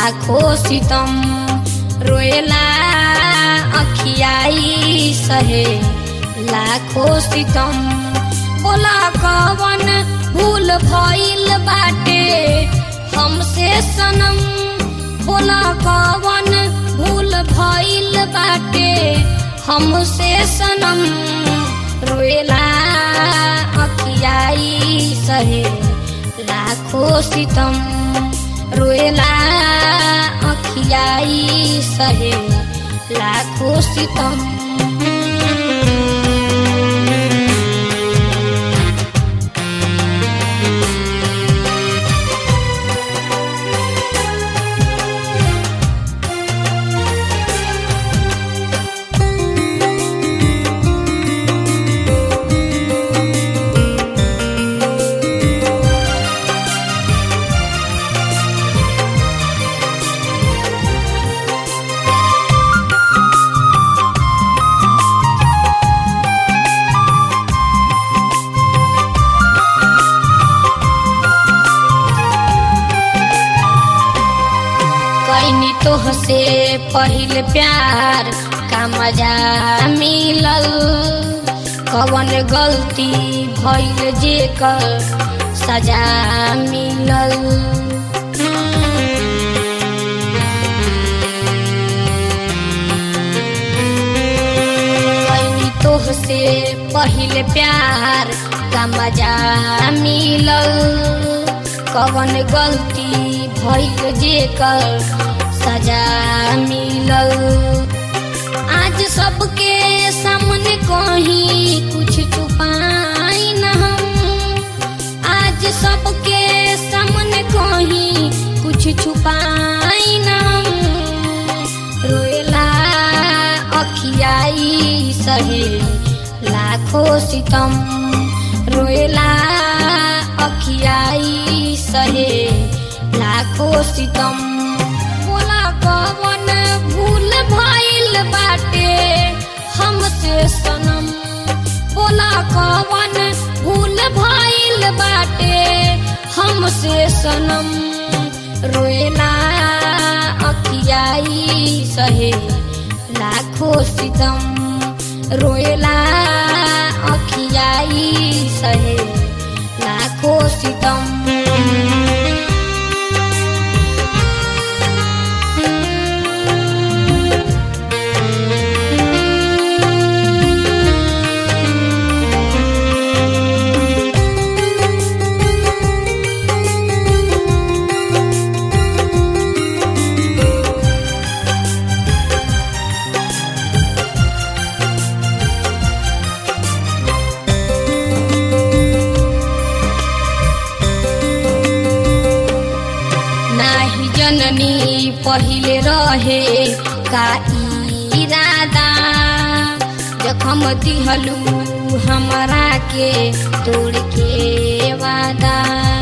लाखो सितम रोएला अखियाई सहे लाखो सितम बोला कवन भूल भइल बाटे हमसे सनम बोला कवन भूल भइल बाटे हमसे सनम रोएला अखियाई सहे लाखो सितम रोएला अखियाई सहे लाखो सितम कैनी तोह से पहिल प्यार का मजा मिलल कवन गलती भइल जे कर सजा मिलल कैनी तोह से पहिल प्यार का मजा मिलल कवन गलती भइल जे कर सजा मिलल आज सबके सामने कहीं कुछ छुपाई न हम आज सबके सामने कहीं कुछ छुपाई न हम रोएला अखियाई सहे लाखो सितम रोएला अखियाई सहे लाखो सितम बोला कवन भूल भइल बाटे हमसे सनम बोला कवन भूल भइल बाटे हमसे सनम रोएला अखियाई सहे लाखो सितम रोएला अखियाई सहे लाखो सितम नाही जननी पहिले रहे का इरादा जखम दिहलू हमरा के तोड़ के वादा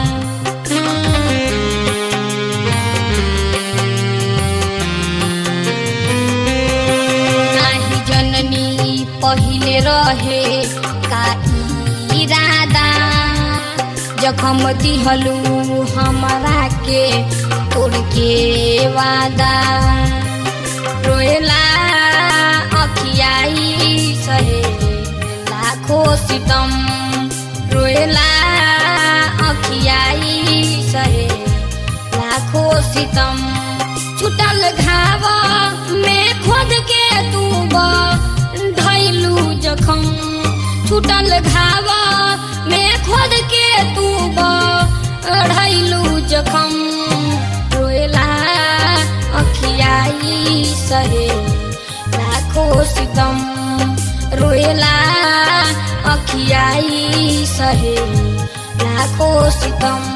नाही जननी पहिले रहे का इरादा जखम दिहलू हमरा के तोड़ के वादा रोएला अखियाई सहे लाखो सितम रोएला अखियाई सहे लाखो सितम छुटल घाव में खोद के तू ढैलू जखम छुटल घाव में खोद के तू ढैलू जखम रोएला अखियाई सहे लाखो सितम रोएला अखियाई सहे लाखो सितम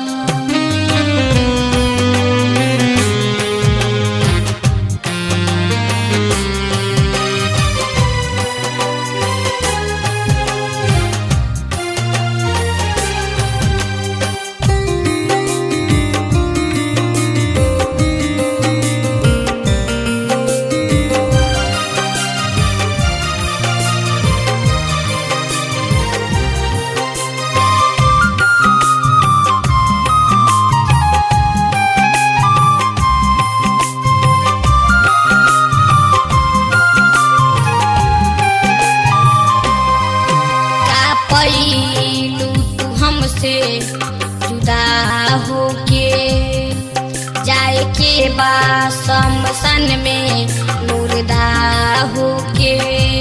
हमसे जुदा होके जाए के बा समसन में मुर्दा होके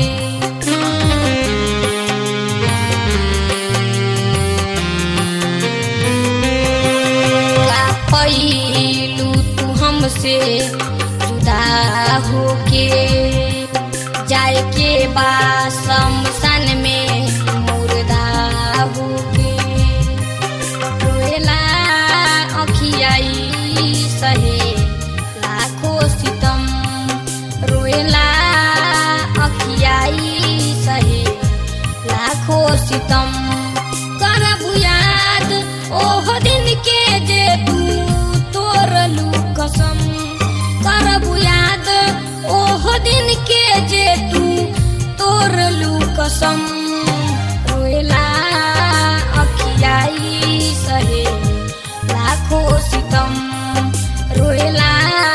का पैलू तू हमसे जुदा होके जाए के बा समसन में मुर्दा होके रोएला अखियाई सहे लाखों सितम रोएला अखियाई सहे लाखों सितम करबु याद ओह दिन के जे तू तोरलू कसम करबु याद ओह दिन के जे तू तोरलू कसम रोएला अखियाई सहे लाखों सितम रोएला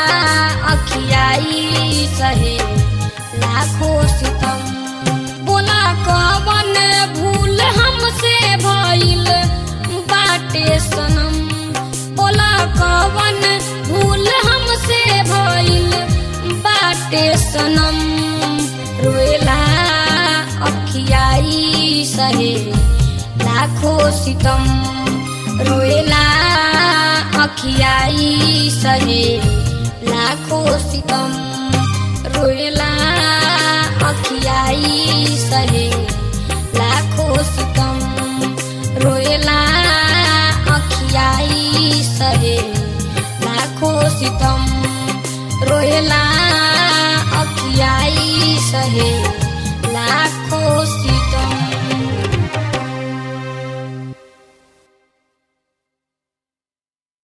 अखियाई सहे लाखों सितम बोला कवन भूल हमसे भइल बाटे सनम बोला कवन भूल हमसे भइल बाटे सनम रोएला अखियाई सहे लाखों सितम रोएला अखियाई सहे लाखों सितम रोएला अखियाई सहे लाखों सितम रोएला अखियाई सहे लाखों सितम रोएला अखियाई सहे